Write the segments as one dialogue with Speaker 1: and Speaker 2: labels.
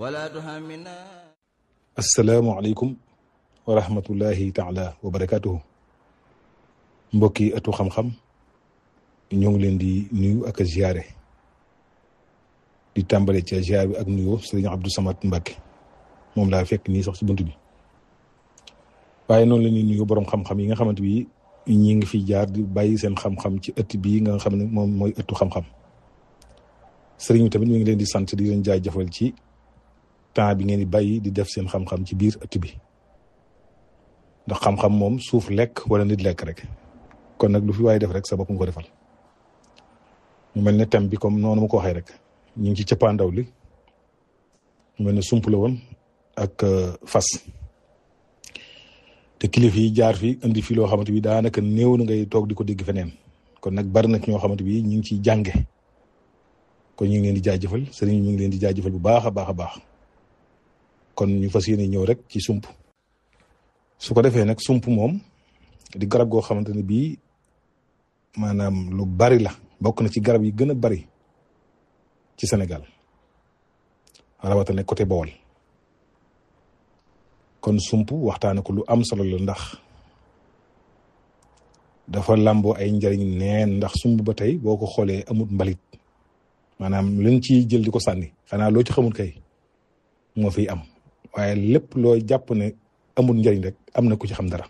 Speaker 1: asalaamualeykum wa rahmatullahi taala wa barakatuhu mbokki ëttu xam-xam ñoo ngi leen di nuyu ak a ziare di tàmbale ca ziar bi ak nuyoo sëriñ Abdou Samad Mbacke moom laa fekk nii sax ci bunt bi waaye noonu la ñuy nuyu borom xam-xam yi nga xamante bi ñi ngi fi jaar di bàyyi seen xam-xam ci ëtt bii nga xam ne moom mooy ëttu xam-xam sëriñ bi tamit mi ngi leen di sant di leen jaajëfal ci temps bi ngeen di bàyyi di def seen xam-xam ci biir ëtt bi ndax xam-xam moom suuf lekk wala nit lekk rek kon nag lu fi waaye def rek sa bopp nga ko defal mu mel ne thème bi comme noonu ma ko waxee rek ñu ngi ci cëppaandaw li mu mel ne sump la woon ak fas te kilifa yi jaar fi indi fi loo xamante bi daanaka néew na ngay toog di ko dégg feneen kon nag bari na ñoo xamante bi ñu ngi ciy jànge kon ñu ngi leen di jaajëfal sëriñ mi ngi leen di jaajëfal bu baax a baax a baax kon ñu fas yéene ñëw rek ci sump su ko defee nag sump moom di garab goo xamante ne bii maanaam lu bari la bokk na ci garab yi gën a bari ci Sénégal rawatina côté Bawol kon sump waxtaane ko lu am solo la ndax dafa làmboo ay njariñ neen ndax sump ba tey boo ko xoolee amut mbalit maanaam leen ciy jël di ko sànni xanaa loo ci xamul kay moo fiy am waaye lépp loo jàpp ne amul njariñ rek am na ku ci xam dara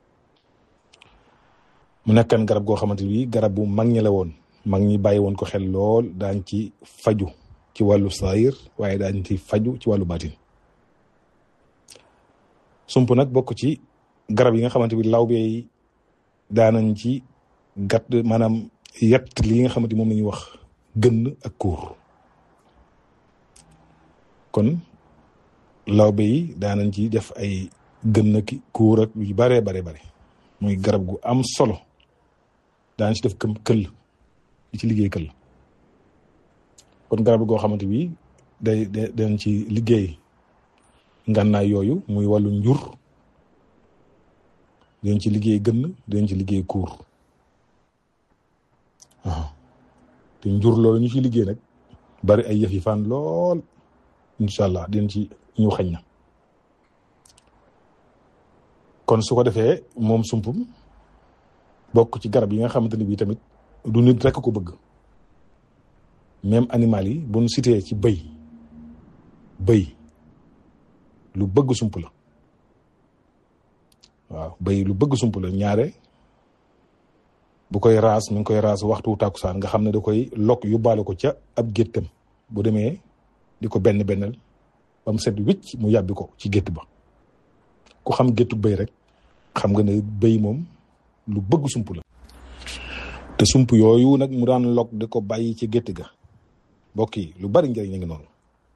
Speaker 1: mu nekkan garab goo xamante bi garab bu mag ñi la woon mag ñi bàyyi woon ko xel lool daañ ci faju ci wàllu saayir waaye daañ ci faju ci wàllu baatin sump nag bokk ci garab yi nga xamante bi law bee daanañ ci gàtt maanaam yett li nga xamante moom la ñuy wax gënn ak kuur kon lawbe yi daanañ ci def ay gën ki kuur ak yu baree bare bare muy garab gu am solo daan ci def këm këll di ci liggéey këll kon garab goo xamante bi day dañ ci liggéey ngànnaay yooyu muy wàllu njur dañ ci liggéey gën dañ ci liggéey kuur waaw te njur loolu ñu ci liggéey nag bari ay yëf yi fan lool incha allah dinañ ci ñu xañ na kon su ko defee moom sumpum bokk ci garab yi nga xamante ne bii tamit du nit rekk ko bëgg même animal yi bu nu cité ci bëy bëy lu bëgg sump la waaw bëy lu bëgg sump la ñaare bu koy raas mi ngi koy raas waxtu tàkkusaan nga xam ne da koy lokk yóbbaale ko ca ab géttam bu demee di ko benn bennal ba mu set wicc mu yàbbi ko ci gétt ba ku xam géttu bëy rek xam nga ne bëy moom lu bëgg sump la te sump yooyu nag mu daan lok di ko bàyyi ci gétt ga mbokk yi lu bari njariñ a ngi noonu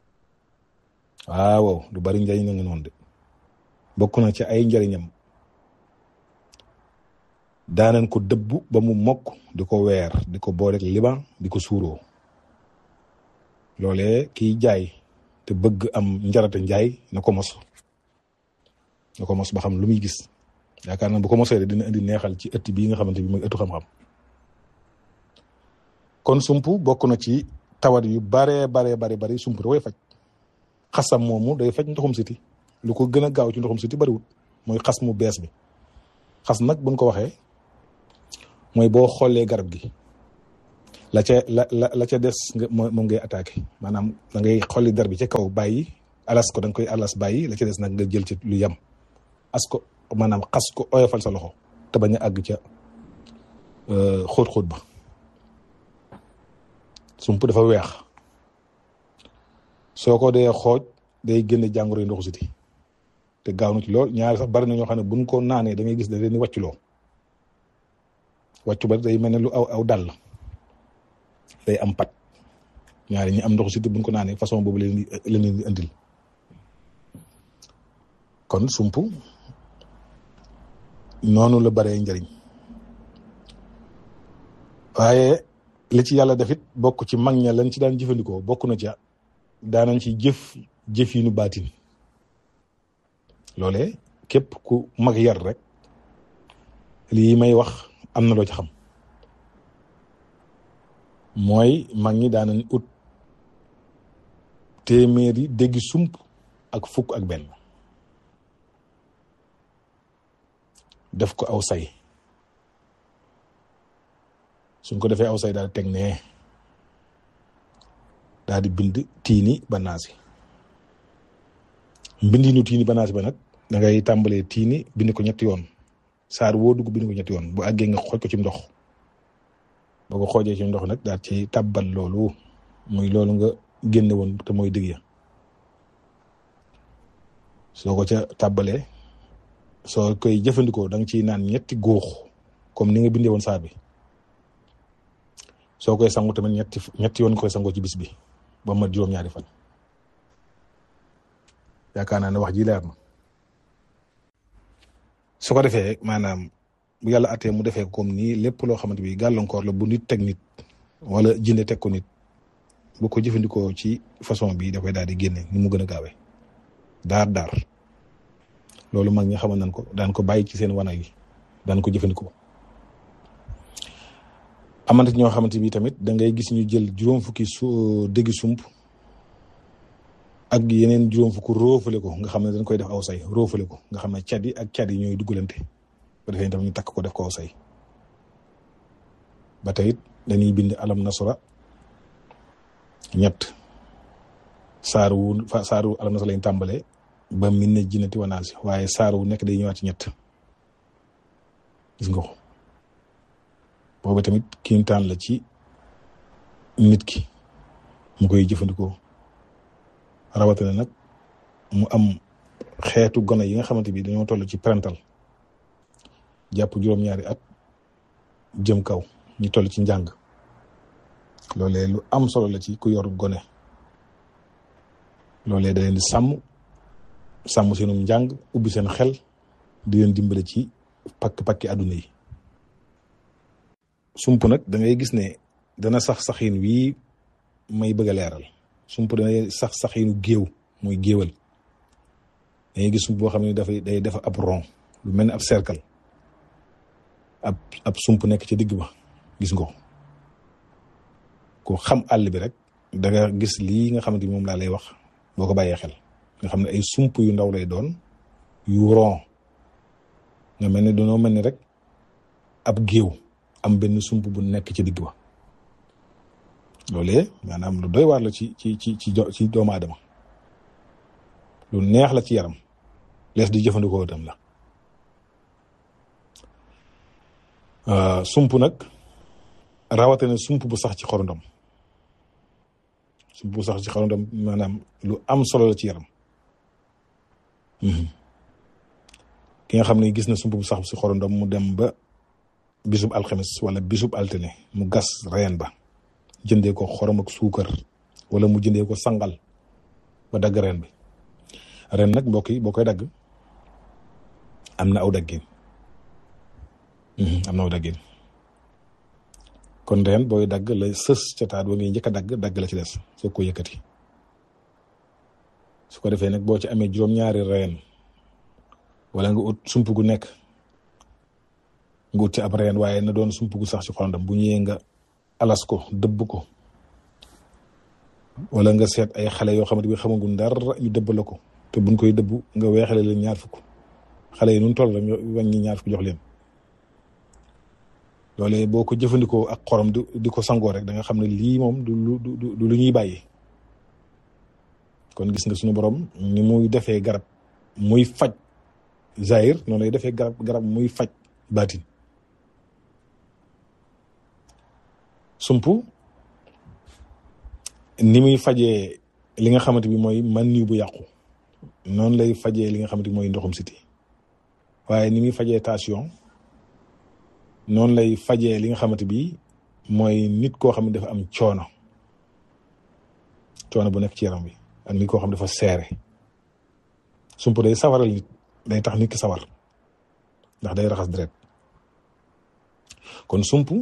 Speaker 1: waaw lu bari njariñ a ngi noonu de bokk na ci ay njariñam daanañ ko dëbb ba mu mokk di ko weer di ko booleeg liban di ko suuroo loolee kiy jaay te bëgg am njarate njaay na ko mos na ko mos ba xam lu muy gis yaakaar na bu ko mosee dina indi neexal ci ëtt bii nga xamante bi mooy ëttu xam-xam kon sump bokk na ci tawat yu baree baree bare bari sump da koy faj xasam moomu day faj ndoxum siti lu ko gën a gaaw ci ndoxum siti bariwut mooy xas mu bees bi xas nag buñ ko waxee mooy boo xoolee garab gi la ca la la la ca des nga moom ngay attaqué maanaam da ngay xolli dar bi ca kaw bàyyi alas ko da nga koy alas bàyyi la ca des nag nga jël ci lu yem as ko maanaam xas ko oyofal sa loxo te bañ a àgg ca xóot-xóot ba sump dafa weex soo ko dee xooj day génne jàngoro yi ndoxu siti te gaaw na ci lool ñaari sax bari na ñoo xam ne buñ ko naanee da ngay gis da leen di wàcculoo wàccu ba day mel ne lu aw aw dal day am pat ñaari ñi am ndoxu siti buñ ko naanee façon boobu leen leen di indil kon sump noonu la baree njariñ waaye li ci yàlla defit bokk ci mag ña lañ ci daan jëfandikoo bokk na ca daanañ ci jëf jëf yi nu baatin loole képp ku mag yar rek lii may wax am na loo ci xam mooy mag ñi daanañ ut téeméeri déggi sump ak fukk ak benn def ko aw say suñ ko defee aw say daal di teg nee daal di bind tiini banaasi mbindinu tiini banaasi ba nag da ngay tàmbalee tiini bind ko ñetti yoon saar woo dugg bind ko ñetti yoon bu àggee nga xooj ko ci ndox boo ko xoojee ci ndox nag daal ci tàbbal loolu muy loolu nga génne woon te mooy dëgg ya soo ko ca tàbbalee soo koy jëfandikoo da nga ciy naan ñetti góox comme ni nga bindee woon saar bi soo koy sangu tamit ñetti ñetti yoon koy sangoo ci bis bi ba mat juróom-ñaari fan yaakaar naa ne wax ji leer na su ko defee maanaam bu yàlla attee mu defee comme nii lépp loo xamante bi gàllankoor la bu nit teg nit wala jinde teg ko nit bu ko jëfandikoo ci façon bi da koy daal di génne ni mu gën a gaawee daar daar loolu mag ñi xamal nañ ko daan ko bàyyi ci seen wana yi daan ko jëfandikoo amante ñoo xamante bi tamit da ngay gis ñu jël juróom fukki su déggi sump ak yeneen juróom fukk roofale ko nga xam ne dañ koy def aw say roofale ko nga xam ne cat yi ak cat yi ñooy duggalante ba defee tamit ñu takk ko def ko aw say ba tey it dañuy bind alam nasra ñett saar wu saar wu alam nasra lañ tàmbalee ba min ne jinnati wanaasi waaye saar wu nekk day ñëwaat ci ñett gis nga ko boobu tamit kiintaan la ci nit ki mu koy jëfandikoo rawatina nag mu am xeetu gone yi nga xamante bi dañoo toll ci parental jàpp juróom-ñaari at jëm kaw ñu toll ci njàng loolee lu am solo la ci ku yor gone loolee da leen di sàmm sàmm seenum njàng ubbi seen xel di leen dimbale ci pakk-pakki àdduna yi sump nag da ngay gis ne dana sax saxin wii may bëgg a leeral sump dana sax saxinu géew muy géewal da ngay gis sump boo xam ne dafay day def ab rond lu mel ni ab cercle ab ab sump nekk ci digg ba gis nga ko ko xam àll bi rek da nga gis lii nga xamante ni moom laa lay wax boo ko bàyyee xel nga xam ne ay sump yu ndaw lay doon yu rond nga mel ni dañoo mel ni rek ab géew am benn sump bu nekk ci digg ba loolee maanaam lu doy waar la ci ci ci ci ci doomu aadama lu neex la ci yaram lees di jëfandikoo itam la sump nag rawatina sump bu sax ci xorondom sump bu sax ci xorondom maanaam lu am solo la ci yaram ki nga xam ne gis na sump bu sax ci xorondom mu dem ba bisub alxames wala bisub altine mu gas reen ba jëndee ko xorom ak suukar wala mu jëndee ko sangal ba dagg reen bi ren nag mbokk yi boo koy dagg am na aw daggin am na aw daggin kon reen booy dagg la sës ca taat ba ngay njëkk a dagg dagg la ci des soo ko yëkkati su ko defee nag boo ci amee juróom-ñaari reen wala nga ut sump gu nekk nga ut ci ab reen waaye na doon sump gu sax ci xolondam bu ñëwee nga alas ko dëbb ko wala nga seet ay xale yoo xamante bi xamaguñ dara ñu dëbb la ko te buñ koy dëbb nga weexale leen ñaar fukk xale yi nun toll rek nga wàññi ñaar fukk jox leen loolee boo ko jëfandikoo ak xorom di di ko sangoo rek da nga xam ne lii moom du lu du lu ñuy bàyyi kon gis nga suñu borom ni muy defee garab muy faj zahir noonu lay defee garab garab muy faj baatin sump ni muy fajee li nga xamante bi mooy man niw bu yàqu noonu lay fajee li nga xamante bi mooy ndoxum siti waaye ni muy fajee tension noonu lay fajee li nga xamante bi mooy nit koo xam ne dafa am coono coono bu nekk ci yaram bi ak nit koo xam ne dafa seere sump day sawaral nit day tax nit ki sawar ndax day raxas deret kon sump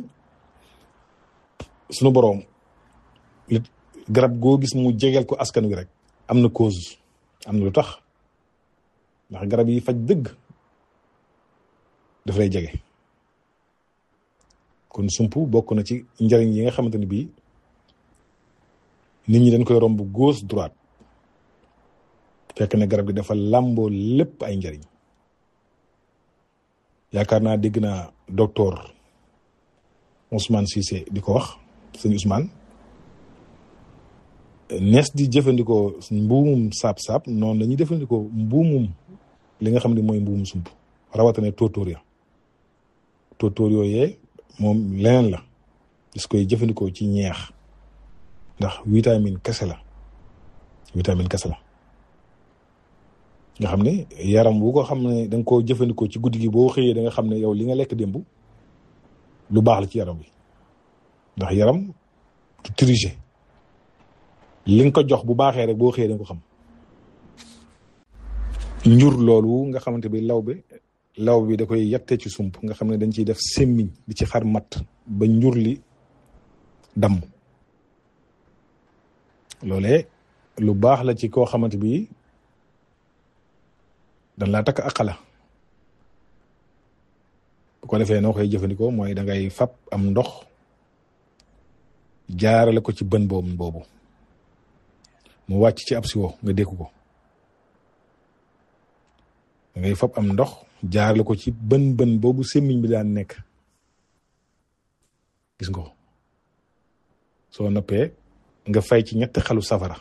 Speaker 1: sunu boroom li garab goo gis mu jegeel ko askan wi rek am na cause am na lu tax ndax garab yi faj dëgg daf lay jege kon sump bokk na ci njëriñ yi nga xamante ni bii nit ñi dañ koy romb gauche droite fekk ne garab gi dafa làmboo lépp ay njariñ yaakaar naa dégg naa docteur Ousmane Cissé di ko wax sëñ Ousmane nees di jëfandikoo mbuumum saab-saab noonu la ñuy jëfandikoo mbuumum li nga xam ne mooy mbuumum sump rawatina tóotóor ya tóotóor yooyee moom leneen la gis koy jëfandikoo ci ñeex ndax vitamine kese la vitamine kese la nga xam ne yaram wu ko xam ne da nga koo jëfandikoo ci guddi gi boo xëyee da nga xam ne yow li nga lekk démb lu baax la ci yaram bi ndax yaram du tricher li nga ko jox bu baaxee rek boo xëyee da nga ko xam njur loolu nga xamante bi law bi law bi da koy yatte ci sump nga xam ne dañ ciy def semmiñ di ci xar matt ba njur li damm loolee lu baax la ci koo xamante bi dañ laa takk akala bu ko defee noo koy jëfandikoo mooy da ngay fab am ndox jaarale ko ci bën boobu boobu mu wàcc ci ab siwo nga dékku ko da ngay fab am ndox jaarale ko ci bën bën boobu semmiñ bi daan nekk gis nga ko soo noppee nga fay ci ñetti xalu safara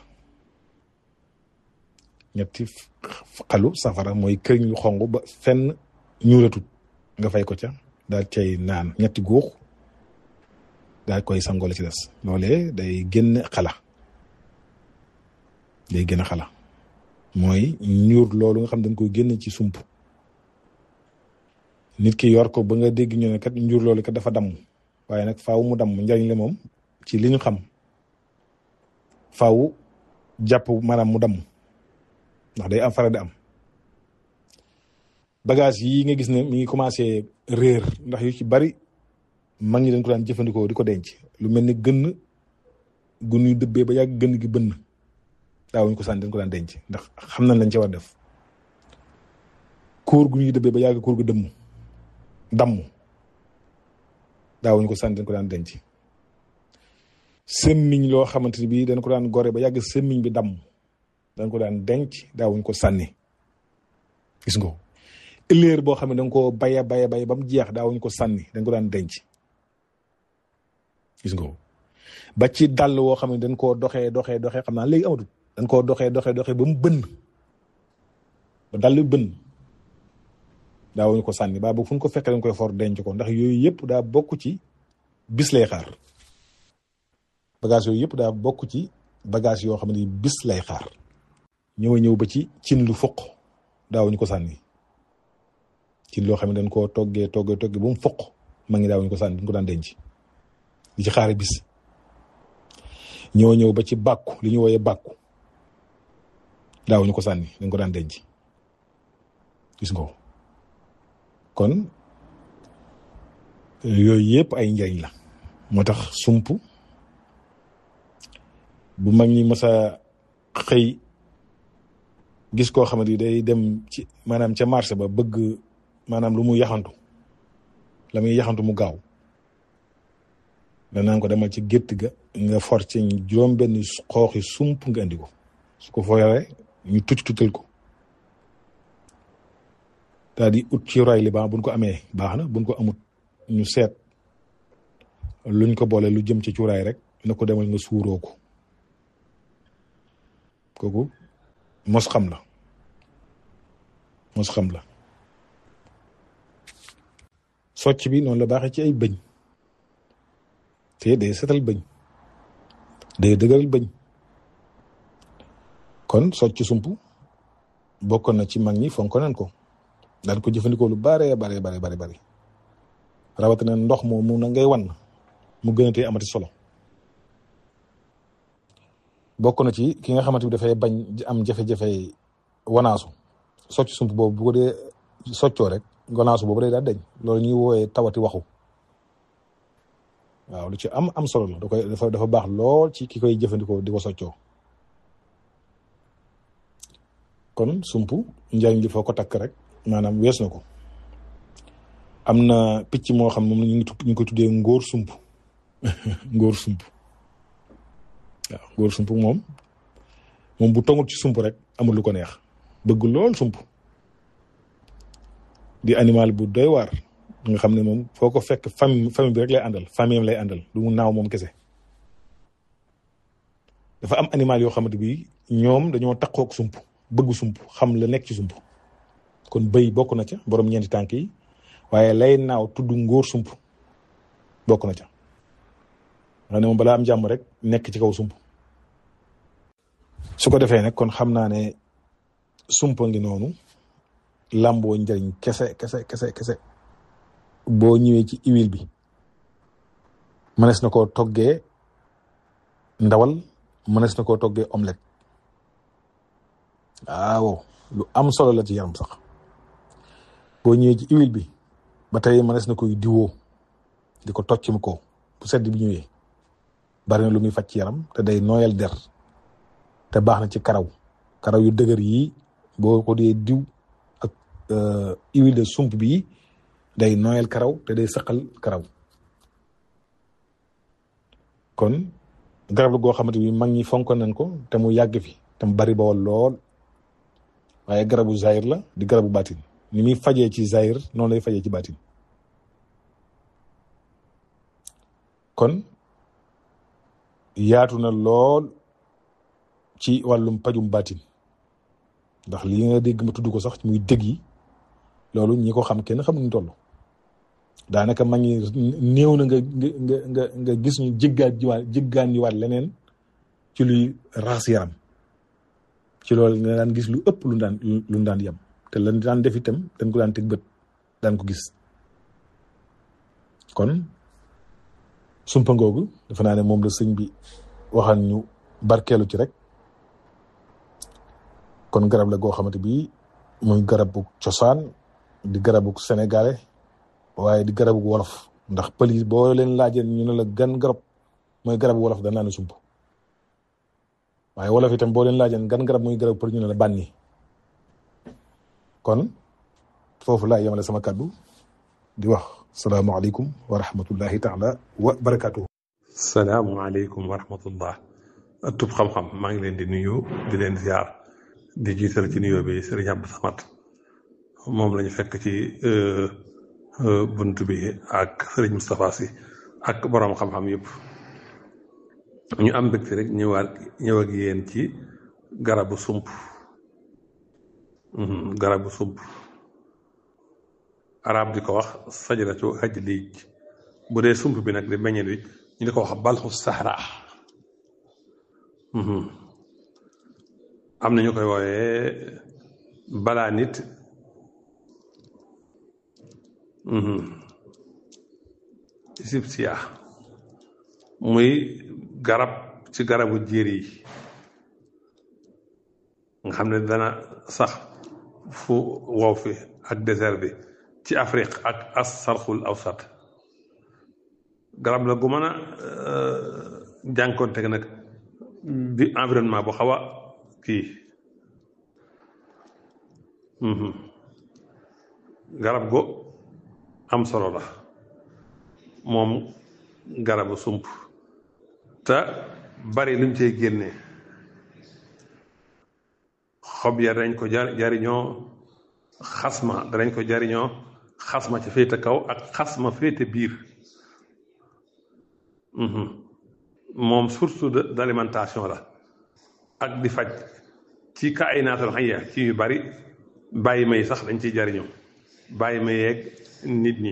Speaker 1: ñetti xalu safara mooy këriñ lu xong ba fenn ñuulatut nga fay ko ca daal cay naan ñetti góox daal koy sangoole ci des loolee day génn xala day génn xala mooy ñuur loolu nga xam dañ koy génn ci sump nit ki yor ko ba nga dégg ñu ne kat njur loolu kat dafa damm waaye nag faaw mu damm njariñ la moom ci li ñu xam faaw jàpp maanaam mu damm ndax day am fara di am bagage yi nga gis ne mi ngi commencé réer ndax yu ci bari mag ñi dañ ko daan jëfandikoo di ko denc lu mel ni gënn gu ñuy dëbbee ba yàgg gënn gi bënn daawuñ ko sànni dañ ko daan denc ndax xam nañ lañ ci war def kóor gu ñuy dëbbee ba yàgg kóor gu dëmm damm daawuñ ko sànni dañ ko daan denc semmiñ loo xamante ni bii dañ ko daan gore ba yàgg semmiñ bi damm dañ ko daan denc daawuñ ko sànni gis nga ëllëer boo xam ne danga ko baya baya bay ba mu jeex daawuñ ko sànni dañ ko daan denc gis nga ba ci dàll woo xam ne dañ koo doxee doxee doxee xam naa léegi amatul dañ koo doxee doxee doxee ba mu bënn ba dàll bënn daawuñ ko sànni ba boog fu ñu ko fekkee dañ koy for denc ko ndax yooyu yëpp daa bokk ci bis lay xaar bagage yooyu yëpp daa bokk ci bagage yoo xam ne bis lay xaar ñëw ñëw ba ci cin lu foq daawuñu ko sànni cin loo xam ne dañ koo toggee toggee toggee ba mu foq ma ngi daawuñu ko sànni dañ ko daan denc di ci xaare bis ñëw ñëw ba ci bàkku li ñu wooyee bàkku daawuñu ko sànni dañ ko daan denc gis nga kon yooyu yëpp ay njariñ la moo tax sump bu mag ñi mës a xëy gis koo xamante ni day dem ci maanaam ca marché ba bëgg maanaam lu mu yaxantu la muy yaxantu mu gaaw danaan ko demal ci gétt ga nga for ci juróom benn xooxi sump nga indi ko su ko foyaree ñu tucc tutal ko daal di ut ci roy li ba buñ ko amee baax na buñ ko amut ñu seet luñ ko boole lu jëm ci cuuraay rek na ko demal nga suuroo ko kooku mos xam la mos xam la socc bi noonu la baaxee ci ay bëñ te day setal bëñ day dëgëral bëñ kon socc sump bokkoon na ci mag ñi fonk nañ ko daan ko jëfandikoo lu bare bare bare bare bare rawatina ndox moom mu na ngay wan mu gën a tee amati solo bokk na ci ki nga xamante bi dafay bañ am jafe-jafe wanaasu socc sump boobu bu ko dee soccoo rek wanaasu boobu day daal deñ loolu ñuy wooyee tawati waxu waaw lu ci am am solo la da koy dafa dafa baax lool ci ki koy jëfandikoo di ko soccoo kon sump njariñ li foo ko takk rek maanaam wees na ko am na picc moo xam moom ñu ngi ñu ngi ko tuddee ngóor sump ngóor sump waaw ngóor sump moom moom bu tongut ci sump rek amul lu ko neex bëgg lool sump di animal bu doy waar nga xam ne moom foo ko fekk famille famille bi rek lay àndal famille am lay àndal du mu naaw moom kese dafa am animal yoo xamante bi ñoom dañoo takkook sump bëgg sump xam la nekk ci sump kon bëy bokk na ca borom ñeenti tànk yi waaye lay naaw tudd ngóor sump bokk na ca nga ne moom balaa am jàmm rek nekk ci kaw sump su ko defee nag kon xam naa ne sumpa ngi noonu làmboo njëriñ kese kese kese kese boo ñëwee ci huile bi mënees na koo toggee ndawal mënees na koo toggee omelette waaw lu am solo la ci yaram sax boo ñëwee ci huile bi ba tey mënees na koy diwoo di ko tocc mu ko bu sedd bi ñëwee bari na lu muy faj ci yaram te day nooyal der te baax na ci karaw karaw yu dëgër yi boo ko dee diw ak huile de sump bi day nooyal karaw te day saqal karaw kon garab la goo xamante bi mag ñi fonk nañ ko te mu yàgg fi te mu bari bawol lool waaye garabu zahir la di garabu baatin ni muy fajee ci zahir noonu lay fajee ci baatin kon yaatu na lool ci wàllum pajum baatin ndax li nga dégg ma tudd ko sax muy dëgg yi loolu ñi ko xam kenn xamuñu toll daanaka mag ñi néew na nga nga nga nga gis ñu jéggaat jiwaat jéggaan jiwaat leneen ci luy raxas yaram ci loolu nga daan gis lu ëpp lu daan lu daan yem te lan daan def itam dañ ko daan teg bët daan ko gis kon sumpa ngoogu dafa naa ne moom la sëñ bi waxal ñu barkeelu ci rek kon garab la goo xamante bi muy garabu cosaan di garabu sénégalais waaye di garabu wolof ndax pël yi boo leen laajee ñu ne la gan garab mooy garabu wolof danaa ne sump waaye wolof itam boo leen laajee gan garab muy garabu pël ñu ne la bànni kon foofu laa yemale sama kàddu di wax salaamaaleykum wa rahmatullahi taala wa barakaatuhu.
Speaker 2: salaamaaleykum wa rahmatullah tub xam-xam maa ngi leen di nuyu di leen ziar di jiital ci nuyoo bi Serigne Abdou Samad moom lañu fekk ci bunt bi ak Serigne Moustapha Sy ak boroom xam-xam yëpp ñu am mbégte rek ñëwaat ñëw ak yéen ci garabu sump garabu sump arab di ko wax sajaratu haj liij bu dee sump bi nag di meññet bi ñu di ko wax balxu sahra am na ñu koy wooyee balaa nit sibsiya muy garab ci garabu jéer yi nga xam ne dana sax fu wow fi ak désert bi ci Afrique ak as sarxul awsat garab la gu mën a jànkoonte nag bi environnement bu xaw a kii garab go am solo la moom garabu sump te bari luñ cey génnee xob ya danañ ko jar jariñoo xasma danañ ko jariñoo xasma ci féete kaw ak xasma féete biir moom source d'alimentation la ak di faj ci ka ay naatal xayya ci yu bari bàyyi may sax dañ ciy jariñoo bàyyi ma yeeg nit ñi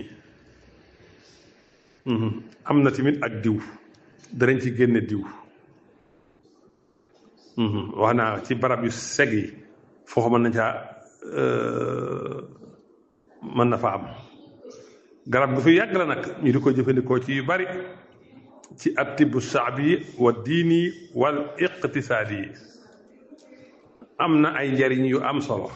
Speaker 2: am na tamit ak diw danañ ci génne diw wax naa ci barab yu seg yi foofu mën na caa mën na fa am garab gu fi yàgg la nag ñu di ko jëfandikoo ci yu bari ci attibu shaabi wa diini wal iqtisaadi yi am na ay njariñ yu am solo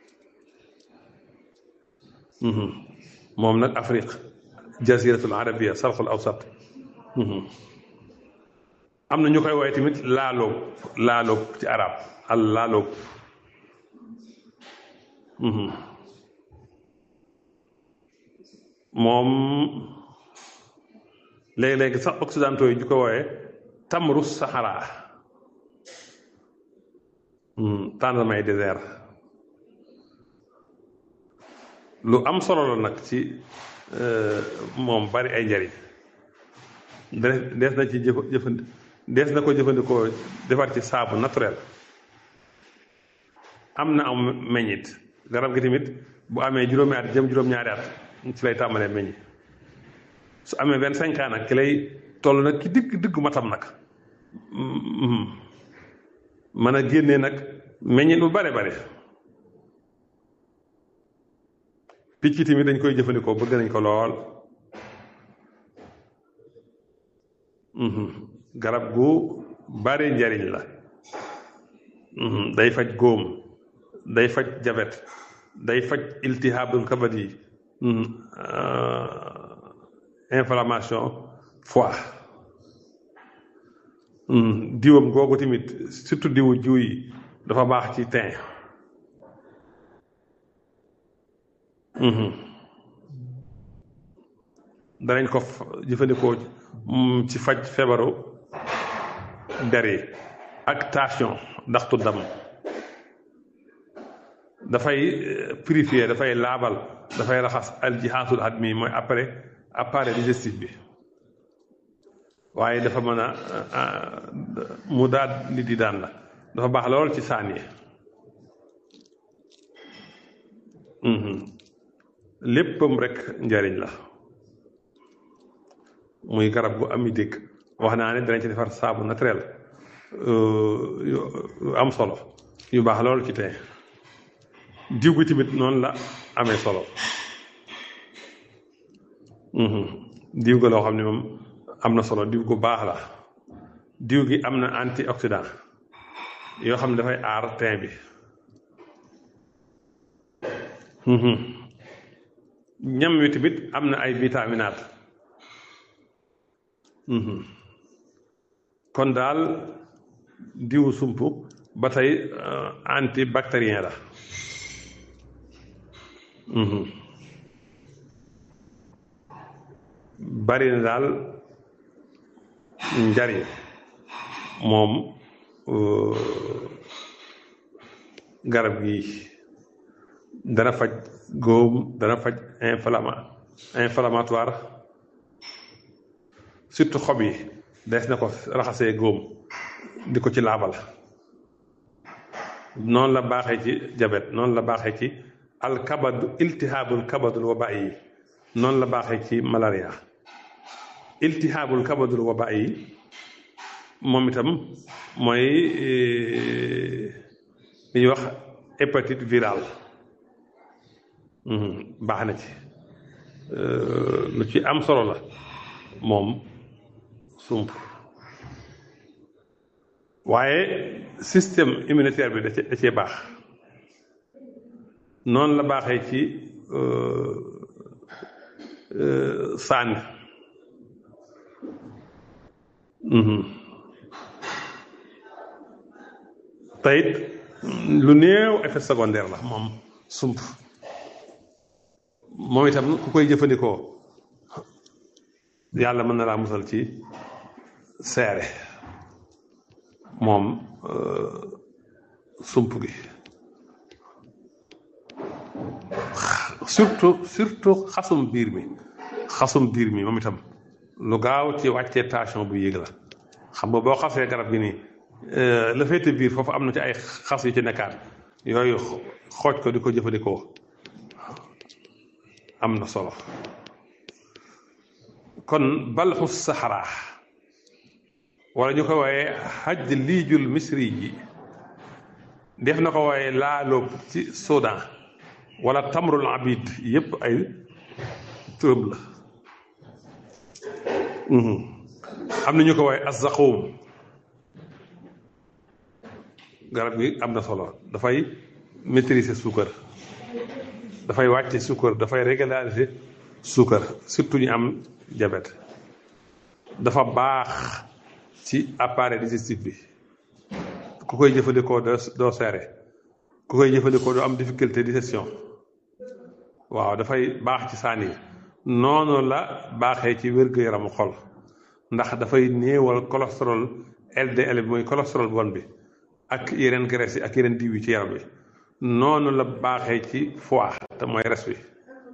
Speaker 2: moom nag Afrique jaziratul arabia sarxul awsat am na ñu koy woowee tamit laaloob laaloob ci arab al laaloob moom léegi-léegi sax occidentaux yi ñu ko woowee tamru sahara tendremay désert lu am solo la nag ci moom bari ay njariñ dees na ci jëf jëfandi dees na ko jëfandikoo defar ci saabu naturel am na am meññit garab gi tamit bu amee juróomi at jëm juróom-ñaari at ci lay tàmbalee meññ su amee vingt cinq ans nag ki lay toll nag ki digg diggu matam nag mën a génnee nag meññit bu bare bare picc tamit dañ koy jëfandikoo bëgg nañ ko lool garab gu bare njariñ la day faj góom day faj jabet day faj iltihabul kabat yi inflammation foie diwam googu tamit surtout diwu jiw yi dafa baax ci teint danañ ko jëfandikoo ci faj feebaru der yi ak tension ndaxtu dam dafay purifier dafay laabal dafay raxas aljihaasul admi mooy après appareil digestif bi waaye dafa mën a mu daal li di daan la dafa baax lool ci saan yi léppam rek njariñ la muy garab gu ami dégg wax naa ne danañ ci defar saabu naturel yu am solo yu baax lool ci tey diw gi tamit noonu la amee solo diw ga loo xam ne moom am na solo diw gu baax la diw gi am na antioxydant yoo xam ne dafay aar teint bi ñam wi tamit am na ay vitaminaat kon daal diwu sump ba tey antibactérien la bari na daal njariñ moom garab gi dana faj góom dana faj inflama inflammatoire surtout xob yi des na ko raxasee góom di ko ci laabal noonu la baaxee ci jabet noonu la baaxee ci alkabadu iltihaabul kabadul waba yi noonu la baaxee ci malaria iltihaabul kabadul waba yi moom itam mooy li ñuy wax hépatite virale baax na ci lu ci am solo la moom sump waaye système immunitaire bi da cee da cee baax noonu la baaxee ci sànni teyit lu néew effet secondaire la moom sump moom itam ku koy jëfandikoo yàlla mën na laa musal ci seere moom sump gi surtout surtout xasum biir mi xasum biir mi moom itam lu gaaw ci wàccee tension bu yéeg la xam nga boo xasee garab gi nii la féete biir foofu am na ci ay xas yu ci nekkaat yooyu xooj ko di ko jëfandikoo am na solo kon balxu saxara wala ñu ko wooyee xaj liijul misri ji def na ko wooyee laaloob ci Soudan wala tamrul abid yépp ay turam la am na ñu ko wooyee azaquum garab gi am na solo dafay maîtriser suukar dafay wàcce suukar dafay régulariser suukar surtout ñu am diabète dafa baax ci appareil digestif bi ku koy jëfandikoo doo seere ku koy jëfandikoo doo am difficulté digestion waaw dafay baax ci saan yi noonu la baaxee ci wér-gu-yaramu xol ndax dafay néewal cholestérol LDL bi mooy cholestérol bon bi ak yeneen graisse yi ak yeneen diw yi ci yaram bi noonu la baaxee ci foie te mooy res bi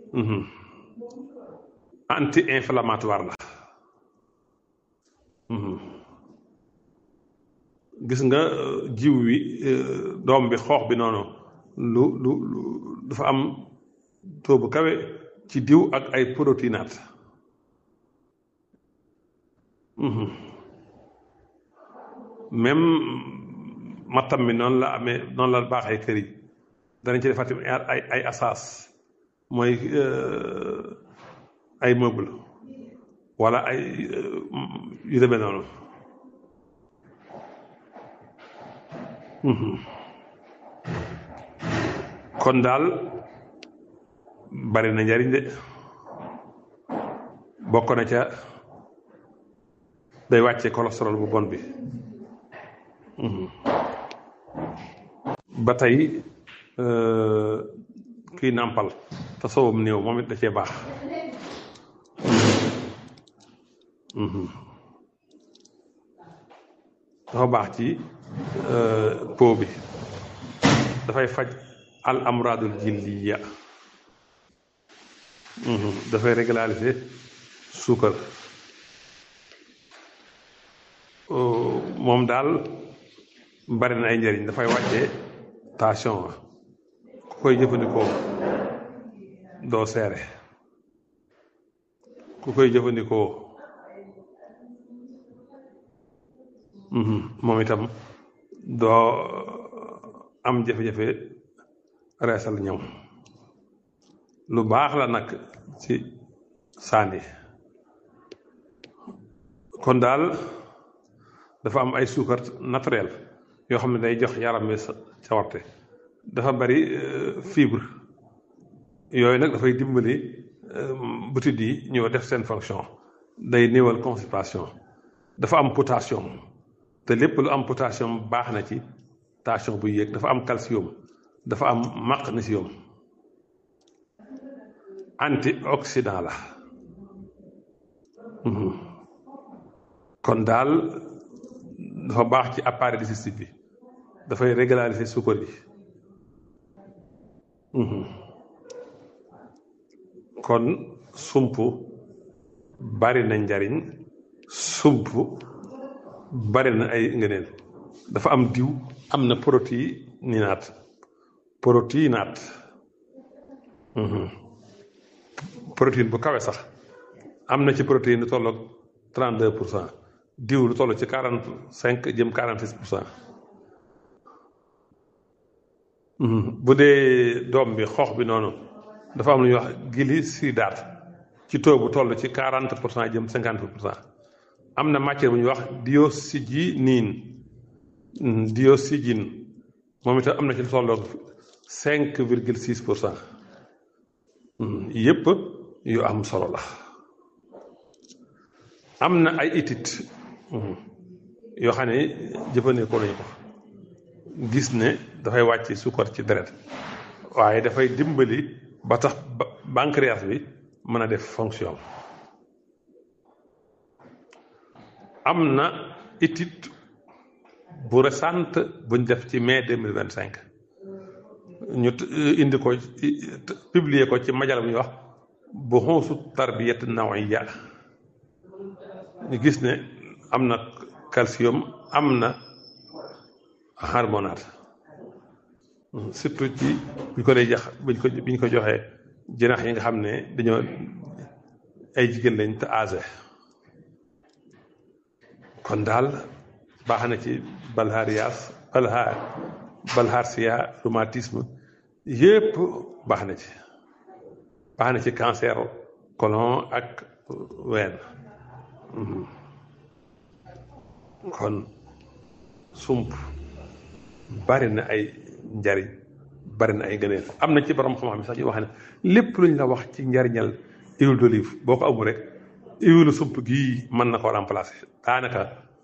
Speaker 2: anti inflammatoire la gis nga jiw wi doom bi xoox bi noonu lu lu lu dafa am taux bu kawe ci diw ak ay protéinate même mattam mi noonu la amee noonu la baaxee kër yi danañ ci defati ay ay asaas mooy ay meuble wala ay yu demee noonu kon daal bari na njariñ de bokk na ca day wàcce cholestérol bu bon bi ba tey kii nàmpal te soowam néew moom it da cee baax dafa baax ci po bi dafay faj al amradul jilliya dafay régulariser suukar moom daal bari na ay njëriñ dafay wàcce tension ku koy jëfandikoo doo seere ku koy jëfandikoo moom itam doo am jafe-jafe reesal ñëw lu baax la nag ci saani kon daal dafa am ay suukar naturel yoo xam ne day jox yaram mi cawarte dafa bari fibre yooyu nag dafay dimbali butit yi ñëw def seen fonction day néewal constipation dafa am potassium te lépp lu am potassium baax na ci tension bu yéeg dafa am calcium dafa am magnésium antioxydant la kon daal dafa baax ci appareil digestif bi dafay régulariser suukar yi kon sump bari na njariñ sump bari na ay ngëneel dafa am diw am na protéinaat protéinaat protéine bu kawe sax am na ci protéine lu tolloog trente deux pour cent diw lu toll ci quarante cinq jëm quarante six pour cent bu dee doom bi xoox bi noonu dafa am lu ñuy wax glycidrate ci taux bu toll ci quarante pour cent jëm cinquante pour cent am na matière bu ñuy wax dioxyginine dioxygine moom itam am na ci lu tolloog cinq virgule six pour cent yépp yu am solo la am na ay études yoo xam ne jëfandikoo nañu ko gis ne dafay wàcc suukar ci deret waaye dafay dimbali ba tax pancréas bi mën a def fonction am na étude bu récente buñ def ci mai deux mille vingt cinq ñu indi ko publier ko ci majal bu ñuy wax bu xonsu tarbiyat nawiya ñu gis ne am na calcium am na hormonate surtout ci buñ ko dee jax buñ ko biñ ko joxee jinax yi nga xam ne dañoo ay jigéen lañ te âgé kon daal baax na ci balharias balhar balharsia rhumatisme yépp baax na ci baax na ci cancer colon ak ween kon sump bari na ay njariñ bari na ay gëneel am na ci borom xam-xam sax ñu wax ne lépp luñ la wax ci njariñal huile d'olive boo ko amul rek huile sump gii mën na ko remplacer daanaka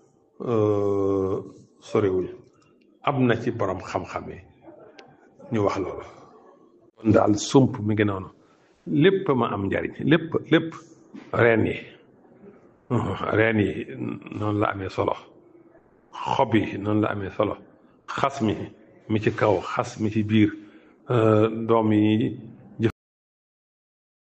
Speaker 2: sorewuñ am na ci borom xam-xam yi ñu wax loolu kon daal sump mi ngi noonu lépp ma am njariñ lépp lépp reen yi reen yi noonu la amee solo xob yi noonu la amee solo xas mi mi ci kaw xas mi ci biir doom yi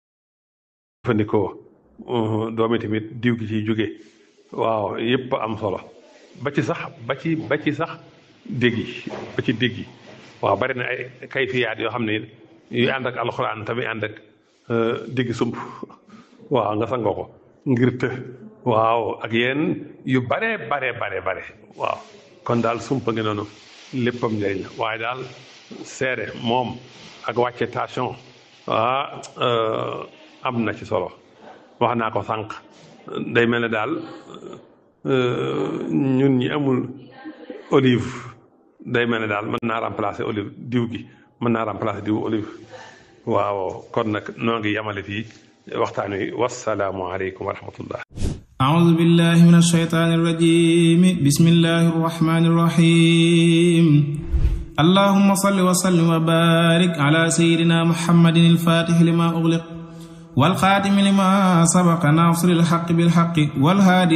Speaker 2: jëfandikoo doomi tamit diw gi ciy jóge waaw yëpp am solo ba ci sax ba ci ba ci sax dégg yi ba ci dégg yi waaw bari na ay kayfiyaat yoo xam ne yu ànd ak alxuraan tamit ànd ak dégg sump waaw nga sangoo ko ngir të waaw ak yéen yu bare bare bare bare waaw kon daal sump ngi noonu léppam njëriñ la waaye daal seere moom ak wàcce station ah am na ci solo wax naa ko sànq day mel ne daal ñun ñi amul olive day mel ne daal mën naa remplacer olive diw gi mën naa remplacer diw olive waaw kon nag noo ngi yamale fii waxtaan wi wasalaamu aleykum wa rahmatullah
Speaker 3: أعوذ بالله من الشيطان الرجيم بسم الله الرحمن الرحيم اللهم صل وسلم وبارك على سيدنا محمد الفاتح لما أغلق والخاتم لما سبق ناصر الحق بالحق والهادي